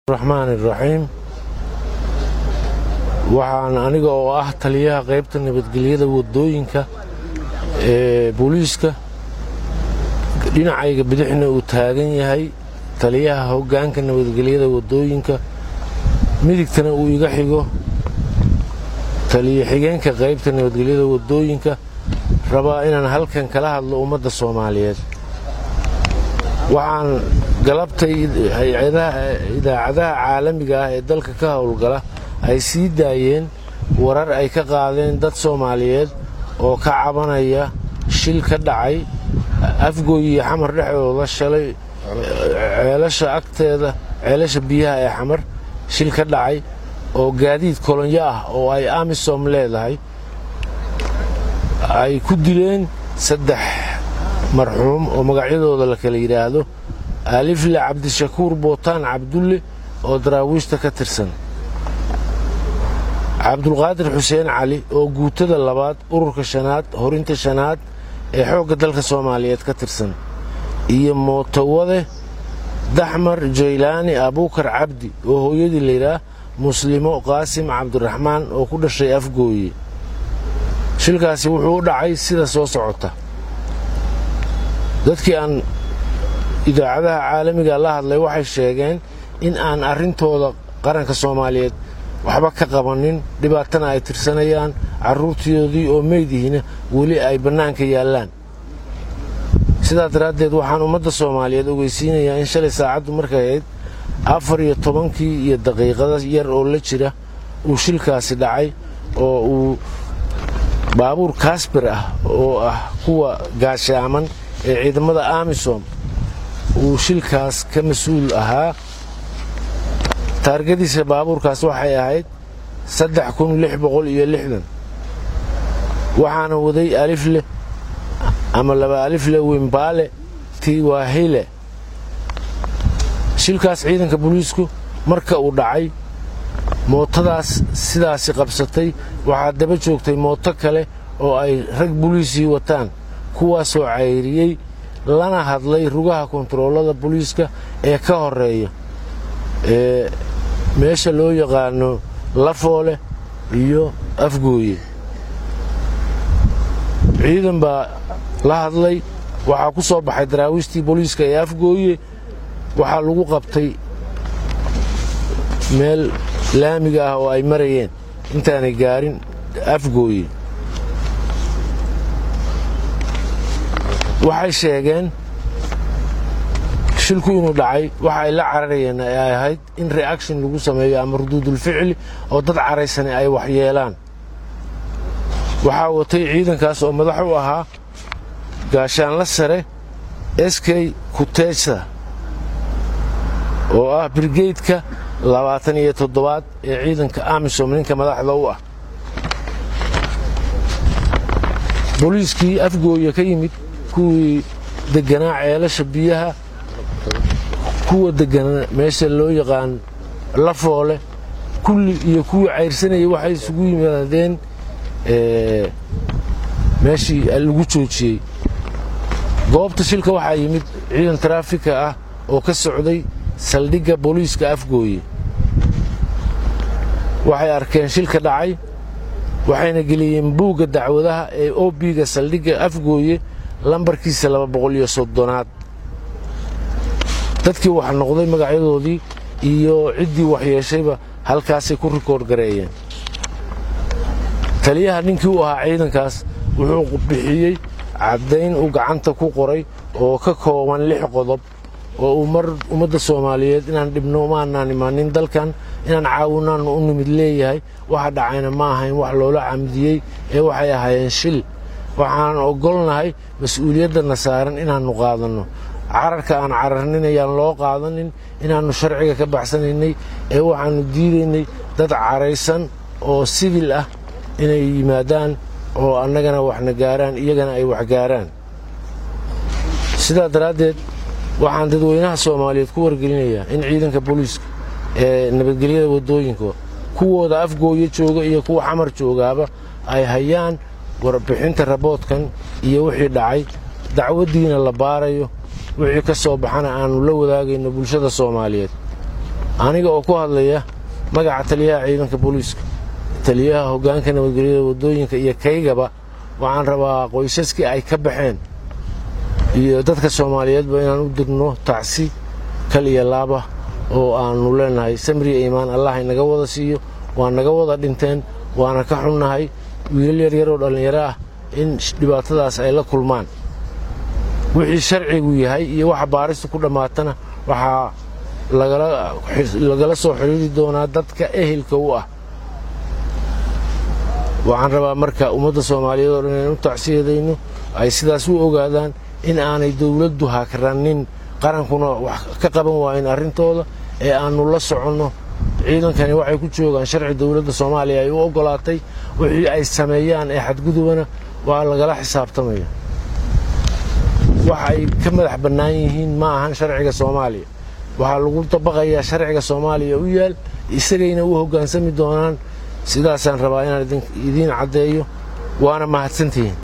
raxmaani raxiim waxaan aniga oo ah taliyaha qaybta nabadgelyada wadooyinka ee booliiska dhinacayga bidixna uu taagan yahay taliyaha hoggaanka nabadgelyada wadooyinka midigtana uu iga xigo taliyo xigeenka qaybta nabadgelyada wadooyinka rabaa inaan halkan kala hadlo ummadda soomaaliyeed waxaan galabtay idaacadaha caalamiga ah ee dalka ka howlgala ay sii daayeen warar ay ka qaadeen dad soomaaliyeed oo ka cabanaya shil ka dhacay afgooy iyo xamar dhexdooda shalay ceelasha agteeda ceelasha biyaha ee xamar shil ka dhacay oo gaadiid kolonyo ah oo ay amisom leedahay ay ku dileen saddex marxuum oo magacyadooda la kala yidhaahdo alifle cabdishakuur bootaan cabdulle oo daraawiishta ka tirsan cabdulqaadir xuseen cali oo guutada labaad ururka shanaad horinta shanaad ee xoogga dalka soomaaliyeed ka tirsan iyo mootowade daxmar jaylaani abuukar cabdi oo hooyadii layidhaah muslimo qaasim cabdiraxmaan oo ku dhashay afgooye shilkaasi wuxuu u dhacay sida soo socota dadkii aan idaacadaha caalamiga la hadlay waxay sheegeen in aan arrintooda qaranka soomaaliyeed waxba ka qabanin dhibaatana ay tirsanayaan carruurtoodii oo meydihina weli ay bannaanka yaallaan sidaa daraaddeed waxaan ummadda soomaaliyeed ogeysiinayaa in shalay saacaddu markay ahayd afar iyo tobankii iyo daqiiqada yar oo la jira uu shilkaasi dhacay oo uu baabuur kaasbir ah oo ah kuwa gaashaaman ee ciidamada amisom uu shilkaas ka mas-uul ahaa taargadiisa baabuurkaas waxay ahayd saddex kun lix boqol iyo lixdan waxaana waday alifle ama laba alifle wimbaale tiwahile shilkaas ciidanka booliisku marka uu dhacay mootadaas sidaasi qabsatay waxaa daba joogtay mooto kale oo ay rag boliisii wataan kuwaasoo cayriyey lana hadlay rugaha kontaroolada boliiska ee ka horeeya ee meesha loo yaqaano lafoole iyo afgooye ciidan baa la hadlay waxaa ku soo baxay daraawiishtii booliiska ee afgooye waxaa lagu qabtay meel laamiga ah oo ay marayeen intaanay gaarin afgooye waxay sheegeen shilku inuu dhacay waxa ay la cararayeen ay ahayd in reaction lagu sameeyo ama ruduudulficli oo dad caraysani ay waxyeelaan waxaa watay ciidankaas oo madax u ahaa gaashaanla sare eskey kuteesa oo ah brigeydka labaatan iyo toddobaad ee ciidanka amisom ninka madaxda u ah booliiskii afgooya ka yimid kuwii deganaa ceelasha biyaha kuwa deganaa meesha loo yaqaan lafoole kulli iyo kuwii cayrsanayay waxay isugu yimaadeen meeshii lagu joojiyey goobta shilka waxaa yimid ciidan taraafika ah oo ka socday saldhigga booliiska afgooye waxay arkeen shilka dhacay waxayna geliyeen buugga dacwadaha ee obiga saldhigga afgooye lambarkiisa laba boqol iyo soddonaad dadkii wax noqday magacyadoodii iyo ciddii waxyeeshayba halkaasay ku rikoord gareeyeen taliyaha ninkii u ahaa ciidankaas wuxuu bixiyey caddayn uu gacanta ku qoray oo ka kooban lix qodob oo uu mar ummadda soomaaliyeed inaan dhibno maanaan imaanin dalkan inaan caawinaannu u nimid leeyahay waxa dhacayna ma ahayn wax loola camdiyey ee waxay ahaayeen shil waxaan ogolnahay mas-uuliyaddanna saaran inaannu qaadanno cararka aan cararnin ayaan loo qaadanin inaannu sharciga ka baxsanaynay ee waxaannu diidaynay dad caraysan oo sibil ah inay yimaadaan oo annagana waxna gaaraan iyagana ay wax gaaraan sidaa daraaddeed waxaan dadweynaha soomaaliyeed ku wargelinayaa in ciidanka booliiska ee nabadgelyada waddooyinka kuwooda afgooyo jooga iyo kuwa xamar joogaaba ay hayaan warbixinta raboodkan iyo wixii dhacay dacwaddiina la baarayo wixii ka soo baxana aannu la wadaagayno bulshada soomaaliyeed aniga oo ku hadlaya magaca taliyaha ciidanka booliiska taliyaha hoggaanka nabadgelyada waddooyinka iyo kaygaba waxaan rabaa qoysaskii ay ka baxeen iyo dadka soomaaliyeedba inaan u dirno tacsi kal iyo laaba oo aannu leenahay samriya iimaan allah inaga wada siiyo waa naga wada dhinteen waana ka xunnahay wiilal yaryar oo dhallinyaro ah in dhibaatadaas ay la kulmaan wixii sharcigu yahay iyo waxa baaristu ku dhammaatana waxaa lagala soo xidhiiri doonaa dadka ehelka u ah waxaan rabaa marka ummadda soomaaliyeed oo dhan inaan u tacsiyadayno ay sidaas u ogaadaan in aanay dowladdu hakranin qarankuna wax ka qaban waayin arrintooda ee aannu la soconno ciidankani waxay ku joogaan sharci dowladda soomaaliya ay u oggolaatay wixii ay sameeyaan ee xadgudubana waa lagala xisaabtamaya wax ay ka madax bannaan yihiin ma ahan sharciga soomaaliya waxaa lagu dabaqayaa sharciga soomaaliya u yaal isagayna u hoggaansami doonaan sidaasaan rabaa inaan idiin caddeeyo waana mahadsantihiin